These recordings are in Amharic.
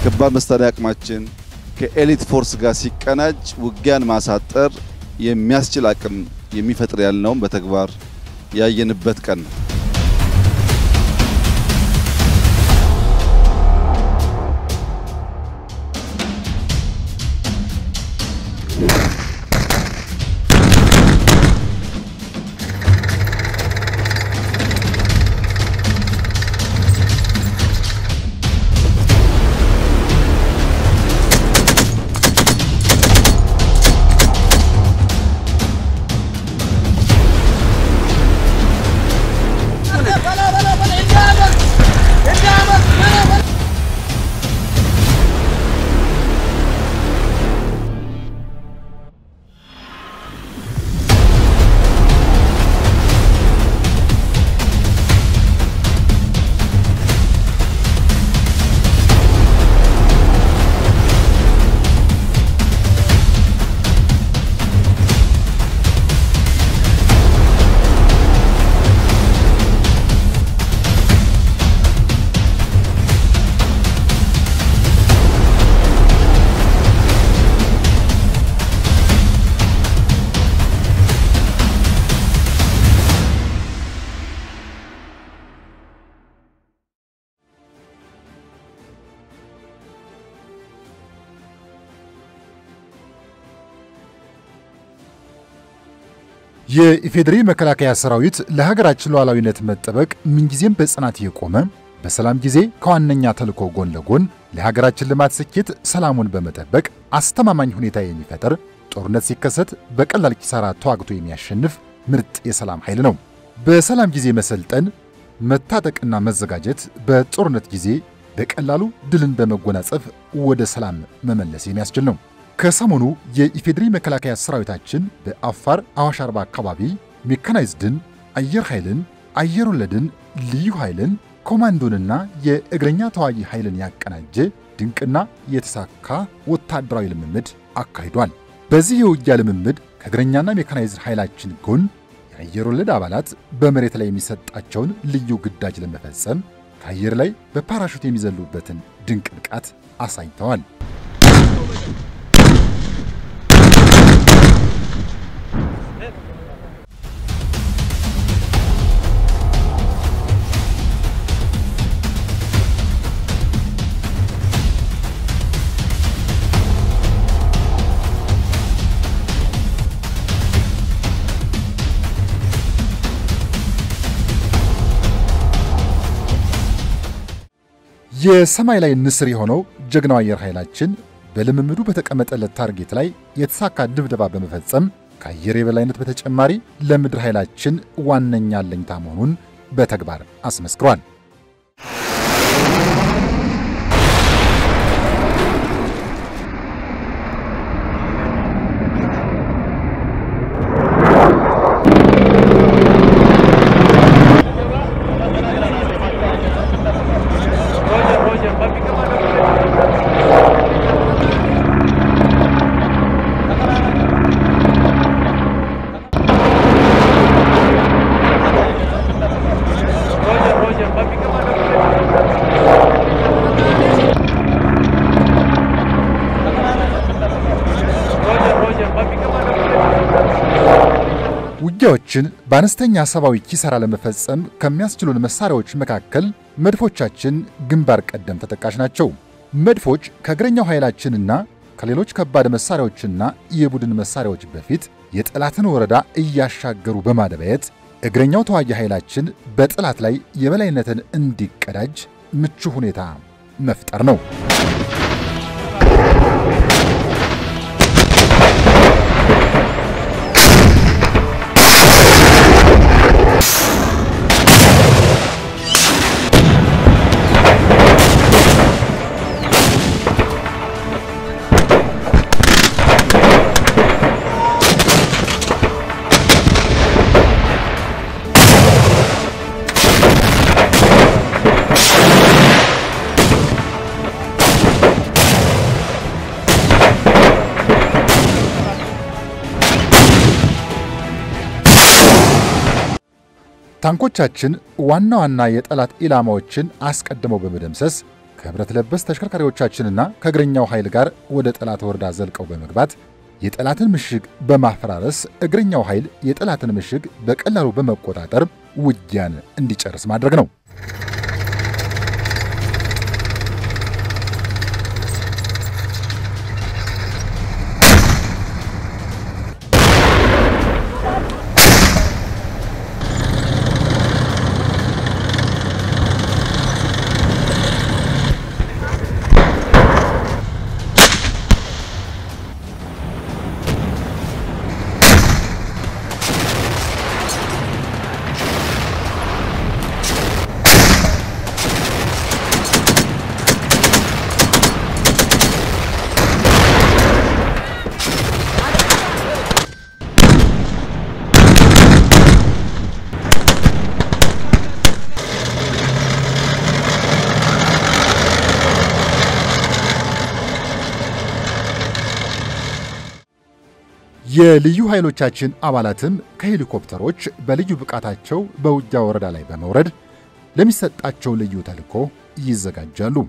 የከባድ መሳሪያ አቅማችን ከኤሊት ፎርስ ጋር ሲቀናጅ ውጊያን ማሳጠር የሚያስችል አቅም የሚፈጥር ያልነውም በተግባር ያየንበት ቀን ነው። የኢፌዴሪ መከላከያ ሰራዊት ለሀገራችን ሉዓላዊነት መጠበቅ ምንጊዜም በጽናት የቆመ በሰላም ጊዜ ከዋነኛ ተልዕኮ ጎን ለጎን ለሀገራችን ልማት ስኬት ሰላሙን በመጠበቅ አስተማማኝ ሁኔታ የሚፈጥር ጦርነት ሲከሰት በቀላል ኪሳራ ተዋግቶ የሚያሸንፍ ምርጥ የሰላም ኃይል ነው። በሰላም ጊዜ መሰልጠን፣ መታጠቅና መዘጋጀት በጦርነት ጊዜ በቀላሉ ድልን በመጎናጸፍ ወደ ሰላም መመለስ የሚያስችል ነው። ከሰሞኑ የኢፌዴሪ መከላከያ ሰራዊታችን በአፋር አዋሽ አርባ አካባቢ ሜካናይዝድን፣ አየር ኃይልን፣ አየር ወለድን፣ ልዩ ኃይልን፣ ኮማንዶንና የእግረኛ ተዋጊ ኃይልን ያቀናጀ ድንቅና የተሳካ ወታደራዊ ልምምድ አካሂዷል። በዚህ የውጊያ ልምምድ ከእግረኛና ሜካናይዝድ ኃይላችን ጎን የአየር ወለድ አባላት በመሬት ላይ የሚሰጣቸውን ልዩ ግዳጅ ለመፈጸም ከአየር ላይ በፓራሹት የሚዘሉበትን ድንቅ ብቃት አሳይተዋል። የሰማይ ላይ ንስር የሆነው ጀግናው አየር ኃይላችን በልምምዱ በተቀመጠለት ታርጌት ላይ የተሳካ ድብደባ በመፈጸም ከአየር የበላይነት በተጨማሪ ለምድር ኃይላችን ዋነኛ አለኝታ መሆኑን በተግባር አስመስክሯል። ውጊያዎችን በአነስተኛ ሰብአዊ ኪሳራ ለመፈጸም ከሚያስችሉን መሳሪያዎች መካከል መድፎቻችን ግንባር ቀደም ተጠቃሽ ናቸው። መድፎች ከእግረኛው ኃይላችንና ከሌሎች ከባድ መሳሪያዎችና የቡድን መሳሪያዎች በፊት የጠላትን ወረዳ እያሻገሩ በማደባየት እግረኛው ተዋጊ ኃይላችን በጠላት ላይ የበላይነትን እንዲቀዳጅ ምቹ ሁኔታ መፍጠር ነው። ታንኮቻችን ዋና ዋና የጠላት ኢላማዎችን አስቀድመው በመደምሰስ ከብረት ለበስ ተሽከርካሪዎቻችንና ከእግረኛው ኃይል ጋር ወደ ጠላት ወረዳ ዘልቀው በመግባት የጠላትን ምሽግ በማፈራረስ እግረኛው ኃይል የጠላትን ምሽግ በቀላሉ በመቆጣጠር ውጊያን እንዲጨርስ ማድረግ ነው። የልዩ ኃይሎቻችን አባላትም ከሄሊኮፕተሮች በልዩ ብቃታቸው በውጊያ ወረዳ ላይ በመውረድ ለሚሰጣቸው ልዩ ተልዕኮ ይዘጋጃሉ።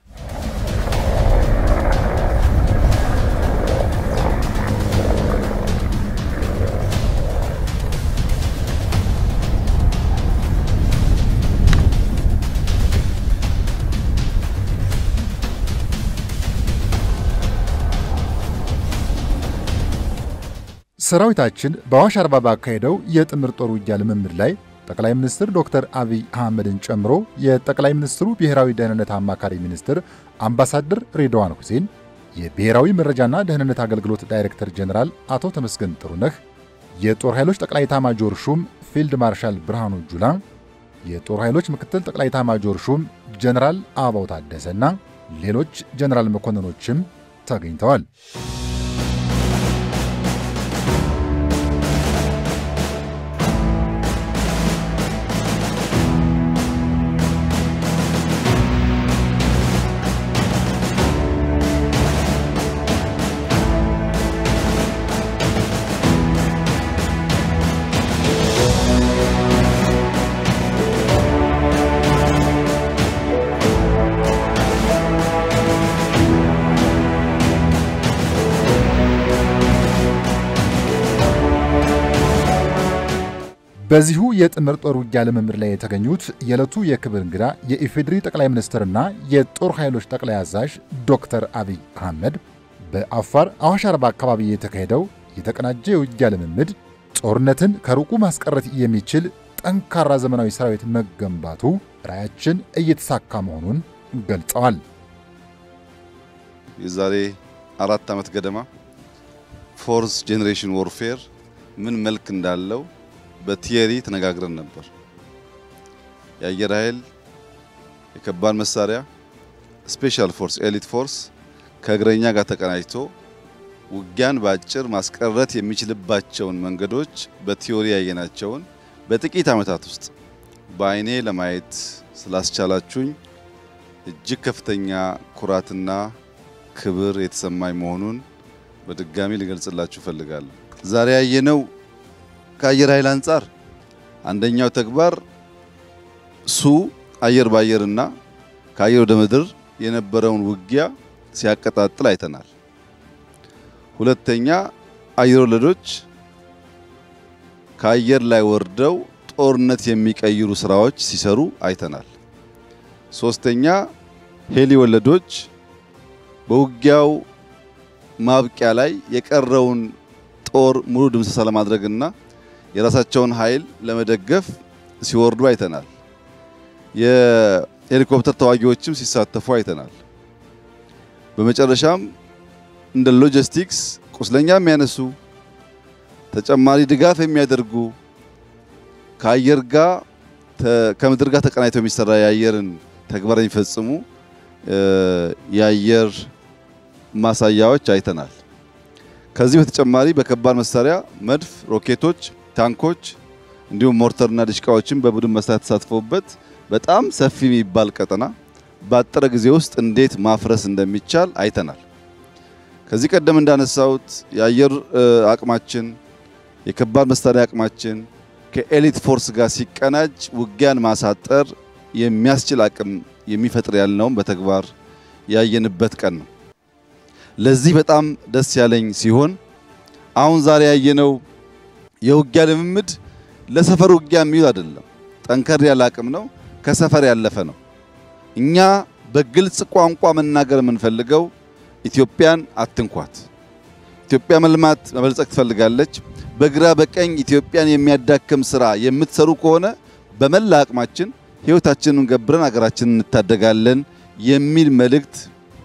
ሰራዊታችን በአዋሽ አርባ ባካሄደው የጥምር ጦር ውጊያ ልምምድ ላይ ጠቅላይ ሚኒስትር ዶክተር አብይ አህመድን ጨምሮ የጠቅላይ ሚኒስትሩ ብሔራዊ ደህንነት አማካሪ ሚኒስትር አምባሳደር ሬድዋን ሁሴን፣ የብሔራዊ መረጃና ደህንነት አገልግሎት ዳይሬክተር ጀኔራል አቶ ተመስገን ጥሩነህ፣ የጦር ኃይሎች ጠቅላይ ኤታማዦር ሹም ፊልድ ማርሻል ብርሃኑ ጁላ፣ የጦር ኃይሎች ምክትል ጠቅላይ ኤታማዦር ሹም ጀኔራል አበባው ታደሰና ሌሎች ጀኔራል መኮንኖችም ተገኝተዋል። በዚሁ የጥምር ጦር ውጊያ ልምምድ ላይ የተገኙት የዕለቱ የክብር እንግዳ የኢፌዴሪ ጠቅላይ ሚኒስትርና የጦር ኃይሎች ጠቅላይ አዛዥ ዶክተር አብይ አህመድ በአፋር አዋሽ አርባ አካባቢ የተካሄደው የተቀናጀ የውጊያ ልምምድ ጦርነትን ከሩቁ ማስቀረት የሚችል ጠንካራ ዘመናዊ ሰራዊት መገንባቱ ራዕያችን እየተሳካ መሆኑን ገልጸዋል። የዛሬ አራት ዓመት ገደማ ፎርስ ጄኔሬሽን ዎርፌር ምን መልክ እንዳለው በቲየሪ ተነጋግረን ነበር። የአየር ኃይል፣ የከባድ መሳሪያ፣ ስፔሻል ፎርስ፣ ኤሊት ፎርስ ከእግረኛ ጋር ተቀናጅቶ ውጊያን በአጭር ማስቀረት የሚችልባቸውን መንገዶች በቲዮሪ ያየናቸውን በጥቂት ዓመታት ውስጥ በአይኔ ለማየት ስላስቻላችሁኝ እጅግ ከፍተኛ ኩራትና ክብር የተሰማኝ መሆኑን በድጋሚ ልገልጽላችሁ እፈልጋለሁ። ዛሬ ያየነው ከአየር ኃይል አንጻር አንደኛው ተግባር ሱ አየር ባየርና ከአየር ወደ ምድር የነበረውን ውጊያ ሲያቀጣጥል አይተናል። ሁለተኛ አየር ወለዶች ከአየር ላይ ወርደው ጦርነት የሚቀይሩ ስራዎች ሲሰሩ አይተናል። ሶስተኛ ሄሊ ወለዶች በውጊያው ማብቂያ ላይ የቀረውን ጦር ሙሉ ድምሰሳ ለማድረግና የራሳቸውን ኃይል ለመደገፍ ሲወርዱ አይተናል። የሄሊኮፕተር ተዋጊዎችም ሲሳተፉ አይተናል። በመጨረሻም እንደ ሎጂስቲክስ ቁስለኛ የሚያነሱ ተጨማሪ ድጋፍ የሚያደርጉ ከአየር ጋር ከምድር ጋር ተቀናይተው የሚሰራ የአየርን ተግባር የሚፈጽሙ የአየር ማሳያዎች አይተናል። ከዚህ በተጨማሪ በከባድ መሳሪያ መድፍ፣ ሮኬቶች፣ ታንኮች እንዲሁም ሞርተርና ድሽቃዎችን በቡድን መሳሪያ ተሳትፈውበት በጣም ሰፊ የሚባል ቀጠና ባጠረ ጊዜ ውስጥ እንዴት ማፍረስ እንደሚቻል አይተናል። ከዚህ ቀደም እንዳነሳሁት የአየር አቅማችን የከባድ መሳሪያ አቅማችን ከኤሊት ፎርስ ጋር ሲቀናጅ ውጊያን ማሳጠር የሚያስችል አቅም የሚፈጥር ያልነውም በተግባር ያየንበት ቀን ነው። ለዚህ በጣም ደስ ያለኝ ሲሆን አሁን ዛሬ ያየነው የውጊያ ልምምድ ለሰፈር ውጊያ የሚውል አይደለም። ጠንከር ያለ አቅም ነው። ከሰፈር ያለፈ ነው። እኛ በግልጽ ቋንቋ መናገር የምንፈልገው ኢትዮጵያን አትንኳት። ኢትዮጵያ መልማት መበልጸግ ትፈልጋለች። በግራ በቀኝ ኢትዮጵያን የሚያዳክም ስራ የምትሰሩ ከሆነ በመላ አቅማችን ሕይወታችንን ገብረን ሀገራችንን እንታደጋለን የሚል መልእክት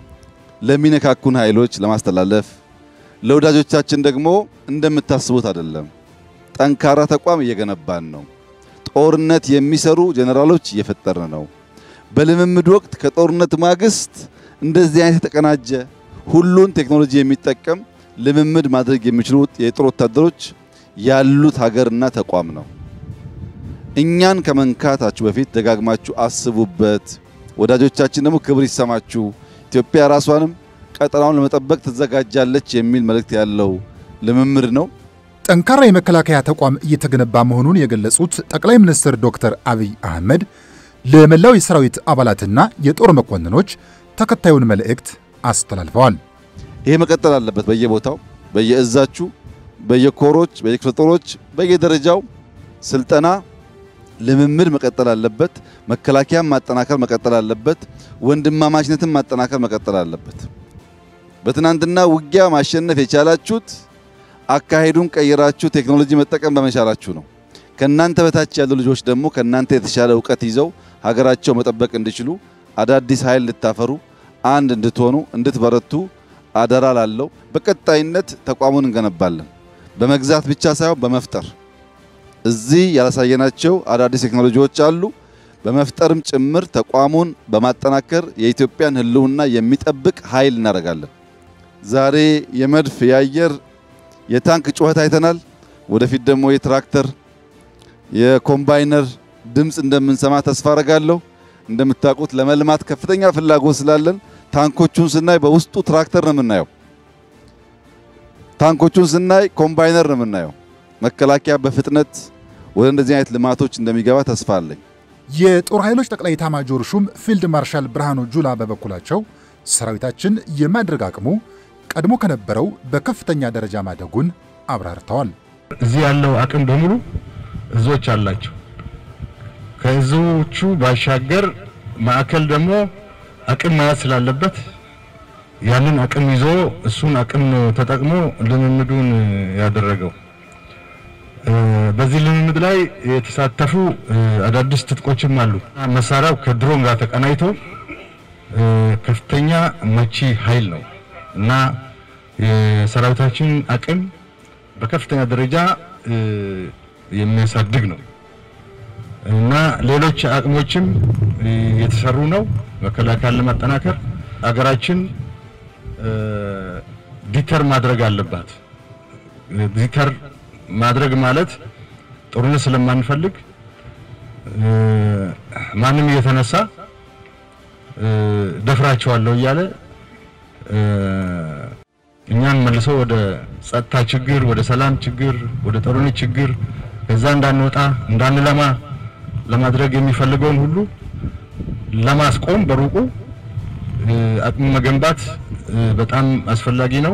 ለሚነካኩን ኃይሎች ለማስተላለፍ ለወዳጆቻችን ደግሞ እንደምታስቡት አይደለም። ጠንካራ ተቋም እየገነባን ነው። ጦርነት የሚሰሩ ጀነራሎች እየፈጠርን ነው። በልምምድ ወቅት ከጦርነት ማግስት እንደዚህ አይነት የተቀናጀ ሁሉን ቴክኖሎጂ የሚጠቀም ልምምድ ማድረግ የሚችሉ የጦር ወታደሮች ያሉት ሀገርና ተቋም ነው። እኛን ከመንካታችሁ በፊት ደጋግማችሁ አስቡበት። ወዳጆቻችን ደግሞ ክብር ይሰማችሁ። ኢትዮጵያ ራሷንም ቀጠናውን ለመጠበቅ ትዘጋጃለች የሚል መልእክት ያለው ልምምድ ነው። ጠንካራ የመከላከያ ተቋም እየተገነባ መሆኑን የገለጹት ጠቅላይ ሚኒስትር ዶክተር አብይ አህመድ ለመላው የሰራዊት አባላትና የጦር መኮንኖች ተከታዩን መልእክት አስተላልፈዋል። ይሄ መቀጠል አለበት። በየቦታው በየእዛችሁ፣ በየኮሮች፣ በየክፍለ ጦሮች፣ በየደረጃው ስልጠና ልምምድ መቀጠል አለበት። መከላከያም ማጠናከር መቀጠል አለበት። ወንድማማችነትን ማጠናከር መቀጠል አለበት። በትናንትና ውጊያ ማሸነፍ የቻላችሁት አካሄዱን ቀይራችሁ ቴክኖሎጂ መጠቀም በመቻላችሁ ነው። ከናንተ በታች ያሉ ልጆች ደግሞ ከናንተ የተሻለ እውቀት ይዘው ሀገራቸው መጠበቅ እንዲችሉ አዳዲስ ኃይል እንድታፈሩ አንድ እንድትሆኑ እንድትበረቱ አደራ ላለው በቀጣይነት ተቋሙን እንገነባለን። በመግዛት ብቻ ሳይሆን በመፍጠር እዚህ ያላሳየናቸው አዳዲስ ቴክኖሎጂዎች አሉ። በመፍጠርም ጭምር ተቋሙን በማጠናከር የኢትዮጵያን ሕልውና የሚጠብቅ ኃይል እናደርጋለን። ዛሬ የመድፍ የአየር የታንክ ጩኸት አይተናል። ወደፊት ደግሞ የትራክተር የኮምባይነር ድምፅ እንደምንሰማ ተስፋ አረጋለሁ። እንደምታውቁት ለመልማት ከፍተኛ ፍላጎት ስላለን ታንኮቹን ስናይ በውስጡ ትራክተር ነው የምናየው። ታንኮቹን ስናይ ኮምባይነር ነው የምናየው። መከላከያ በፍጥነት ወደ እንደዚህ አይነት ልማቶች እንደሚገባ ተስፋ አለኝ። የጦር ኃይሎች ጠቅላይ ኤታማዦር ሹም ፊልድ ማርሻል ብርሃኑ ጁላ በበኩላቸው ሰራዊታችን የማድረግ አቅሙ ቀድሞ ከነበረው በከፍተኛ ደረጃ ማደጉን አብራርተዋል። እዚህ ያለው አቅም በሙሉ እዞች አላቸው። ከእዞቹ ባሻገር ማዕከል ደግሞ አቅም መያዝ ስላለበት ያንን አቅም ይዞ እሱን አቅም ነው ተጠቅሞ ልምምዱን ያደረገው። በዚህ ልምምድ ላይ የተሳተፉ አዳዲስ ትጥቆችም አሉ። መሳሪያው ከድሮን ጋር ተቀናይቶ ከፍተኛ መቺ ኃይል ነው እና የሰራዊታችን አቅም በከፍተኛ ደረጃ የሚያሳድግ ነው እና ሌሎች አቅሞችም የተሰሩ ነው። መከላከያን ለማጠናከር አገራችን ዲተር ማድረግ አለባት። ዲተር ማድረግ ማለት ጦርነት ስለማንፈልግ ማንም እየተነሳ ደፍራቸዋለሁ እያለ እኛን መልሶ ወደ ጸጥታ ችግር፣ ወደ ሰላም ችግር፣ ወደ ጦርነት ችግር ከዛ እንዳንወጣ እንዳንለማ ለማድረግ የሚፈልገውን ሁሉ ለማስቆም በሩቁ አቅም መገንባት በጣም አስፈላጊ ነው።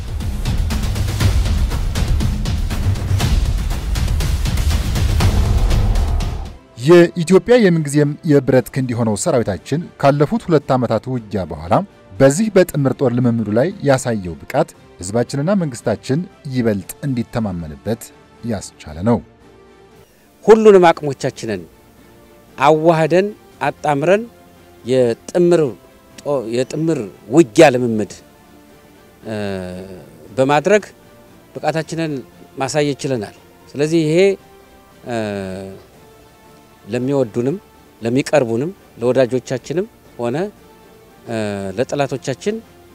የኢትዮጵያ የምንጊዜም የብረት ክንድ የሆነው ሰራዊታችን ካለፉት ሁለት ዓመታት ውጊያ በኋላ በዚህ በጥምር ጦር ልምምዱ ላይ ያሳየው ብቃት ሕዝባችንና መንግስታችን ይበልጥ እንዲተማመንበት ያስቻለ ነው። ሁሉንም አቅሞቻችንን አዋህደን አጣምረን የጥምር የጥምር ውጊያ ልምምድ በማድረግ ብቃታችንን ማሳየት ችለናል። ስለዚህ ይሄ ለሚወዱንም ለሚቀርቡንም ለወዳጆቻችንም ሆነ ለጠላቶቻችን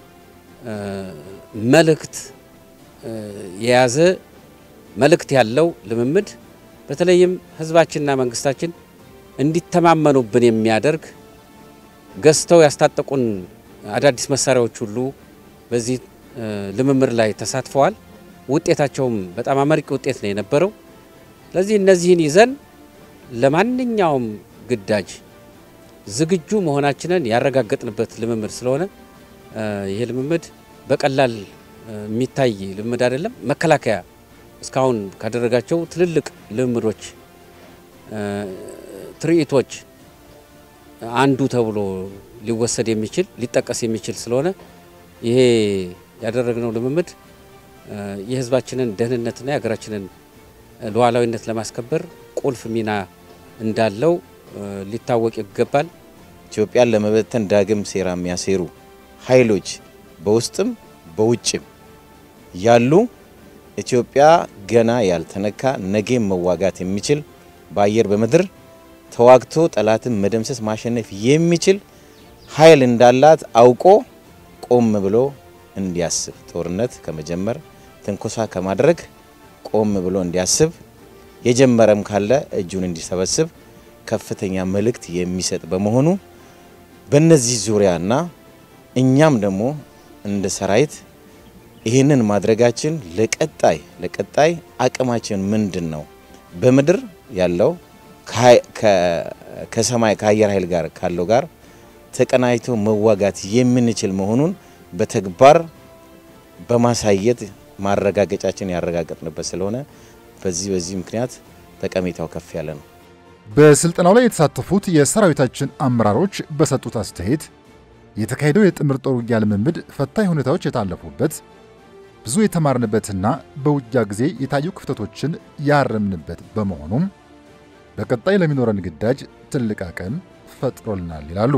መልእክት የያዘ መልእክት ያለው ልምምድ በተለይም ህዝባችንና መንግስታችን እንዲተማመኑብን የሚያደርግ ገዝተው ያስታጠቁን አዳዲስ መሳሪያዎች ሁሉ በዚህ ልምምድ ላይ ተሳትፈዋል። ውጤታቸውም በጣም አመርቂ ውጤት ነው የነበረው። ስለዚህ እነዚህን ይዘን ለማንኛውም ግዳጅ ዝግጁ መሆናችንን ያረጋገጥንበት ልምምድ ስለሆነ ይሄ ልምምድ በቀላል የሚታይ ልምምድ አይደለም። መከላከያ እስካሁን ካደረጋቸው ትልልቅ ልምምዶች፣ ትርኢቶች አንዱ ተብሎ ሊወሰድ የሚችል ሊጠቀስ የሚችል ስለሆነ ይሄ ያደረግነው ልምምድ የሕዝባችንን ደህንነትና የሀገራችንን ሉዓላዊነት ለማስከበር ቁልፍ ሚና እንዳለው ሊታወቅ ይገባል። ኢትዮጵያን ለመበተን ዳግም ሴራ የሚያሴሩ ኃይሎች በውስጥም በውጭም ያሉ ኢትዮጵያ ገና ያልተነካ ነገም መዋጋት የሚችል በአየር በምድር ተዋግቶ ጠላትን መደምሰስ ማሸነፍ የሚችል ኃይል እንዳላት አውቆ ቆም ብሎ እንዲያስብ ጦርነት ከመጀመር ትንኮሳ ከማድረግ ቆም ብሎ እንዲያስብ የጀመረም ካለ እጁን እንዲሰበስብ ከፍተኛ መልእክት የሚሰጥ በመሆኑ በእነዚህ ዙሪያና እኛም ደግሞ እንደ ሰራዊት ይህንን ማድረጋችን ለቀጣይ ለቀጣይ አቅማችን ምንድን ነው? በምድር ያለው ከሰማይ ከአየር ኃይል ጋር ካለው ጋር ተቀናጅቶ መዋጋት የምንችል መሆኑን በተግባር በማሳየት ማረጋገጫችን ያረጋገጥንበት ስለሆነ በዚህ በዚህ ምክንያት ጠቀሜታው ከፍ ያለ ነው። በስልጠናው ላይ የተሳተፉት የሰራዊታችን አመራሮች በሰጡት አስተያየት የተካሄደው የጥምር ጦር ውጊያ ልምምድ ፈታኝ ሁኔታዎች የታለፉበት ብዙ የተማርንበትና በውጊያ ጊዜ የታዩ ክፍተቶችን ያረምንበት በመሆኑም በቀጣይ ለሚኖረን ግዳጅ ትልቅ አቅም ፈጥሮልናል ይላሉ።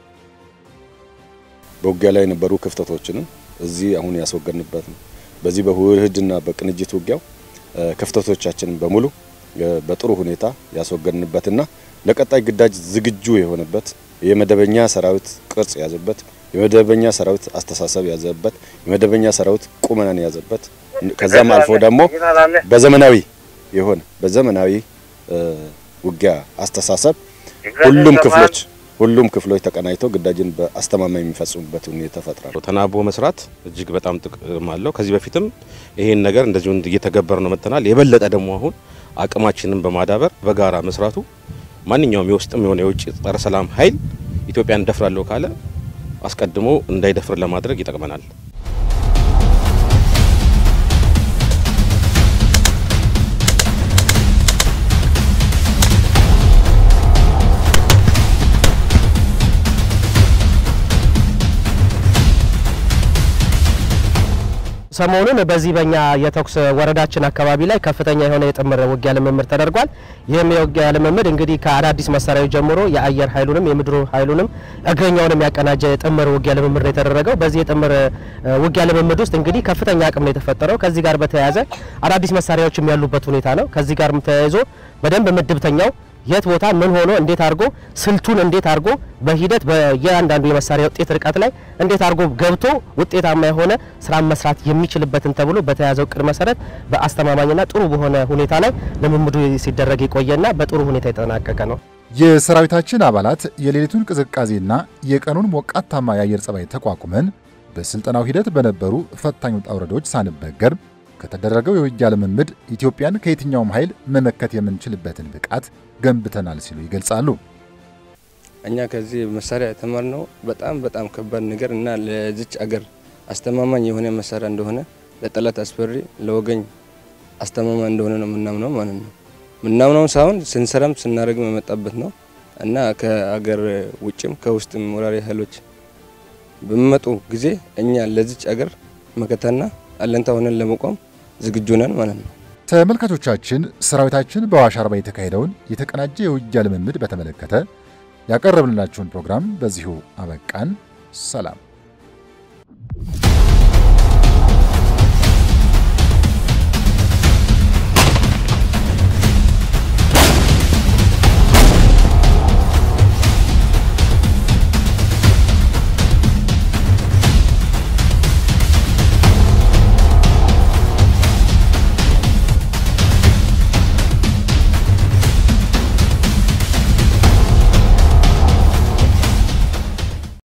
በውጊያ ላይ የነበሩ ክፍተቶችንም እዚህ አሁን ያስወገድንበት ነው። በዚህ በውህድና በቅንጅት ውጊያው ክፍተቶቻችንን በሙሉ በጥሩ ሁኔታ ያስወገድንበትና ለቀጣይ ግዳጅ ዝግጁ የሆነበት የመደበኛ ሰራዊት ቅርጽ የያዘበት የመደበኛ ሰራዊት አስተሳሰብ የያዘበት የመደበኛ ሰራዊት ቁመናን የያዘበት ከዛም አልፎ ደግሞ በዘመናዊ የሆነ በዘመናዊ ውጊያ እጅግ ሁሉም ክፍሎች ሁሉም ክፍሎች ተቀናጅተው ግዳጅን በአስተማማኝ የሚፈጽሙበት ሁኔታ ተፈጥሯል። ተናቦ መስራት እጅግ በጣም ጥቅም አለው። ከዚህ በፊትም ይሄን ነገር እንደዚሁ እየተገበር ነው መጥተናል። የበለጠ ደግሞ አሁን አቅማችንን በማዳበር በጋራ መስራቱ ማንኛውም የውስጥም የሆነ የውጭ ጸረ ሰላም ኃይል ኢትዮጵያን እንደፍራለሁ ካለ አስቀድሞ እንዳይደፍር ለማድረግ ይጠቅመናል። ሰሞኑን በዚህ በኛ የተኩስ ወረዳችን አካባቢ ላይ ከፍተኛ የሆነ የጥምር ውጊያ ልምምድ ተደርጓል። ይህም የውጊያ ልምምድ እንግዲህ ከአዳዲስ መሳሪያዎች ጀምሮ የአየር ኃይሉንም የምድሩ ኃይሉንም እግረኛውንም ያቀናጀ የጥምር ውጊያ ልምምድ ነው የተደረገው። በዚህ የጥምር ውጊያ ልምምድ ውስጥ እንግዲህ ከፍተኛ አቅም ነው የተፈጠረው። ከዚህ ጋር በተያያዘ አዳዲስ መሳሪያዎችም ያሉበት ሁኔታ ነው። ከዚህ ጋር ተያይዞ በደንብ ምድብተኛው የት ቦታ ምን ሆኖ እንዴት አድርጎ ስልቱን እንዴት አድርጎ በሂደት በየአንዳንዱ የመሳሪያ ውጤት ርቀት ላይ እንዴት አድርጎ ገብቶ ውጤታማ የሆነ ስራ መስራት የሚችልበትን ተብሎ በተያዘው እቅድ መሰረት በአስተማማኝና ጥሩ በሆነ ሁኔታ ላይ ልምምዱ ሲደረግ የቆየና በጥሩ ሁኔታ የተጠናቀቀ ነው። የሰራዊታችን አባላት የሌሊቱን ቅዝቃዜና የቀኑን ሞቃታማ የአየር ጸባይ ተቋቁመን በስልጠናው ሂደት በነበሩ ፈታኝ ውጣ ውረዶች ሳንበገር ከተደረገው የውጊያ ልምምድ ኢትዮጵያን ከየትኛውም ኃይል መመከት የምንችልበትን ብቃት ገንብተናል ሲሉ ይገልጻሉ። እኛ ከዚህ መሳሪያ የተማርነው በጣም በጣም ከባድ ነገር እና ለዚች አገር አስተማማኝ የሆነ መሳሪያ እንደሆነ ለጠላት አስፈሪ፣ ለወገኝ አስተማማኝ እንደሆነ ነው የምናምነው ማለት ነው። ምናምነው ሳይሆን ስንሰራም ስናደርግም የመጣበት ነው እና ከአገር ውጭም ከውስጥም ወራሪ ኃይሎች በሚመጡ ጊዜ እኛ ለዚች አገር መከታና አለንታ ሆነን ለመቆም ዝግጁ ነን ማለት ነው። ተመልካቾቻችን ሰራዊታችን በአዋሽ አርባ የተካሄደውን የተቀናጀ የውጊያ ልምምድ በተመለከተ ያቀረብንላችሁን ፕሮግራም በዚሁ አበቃን። ሰላም።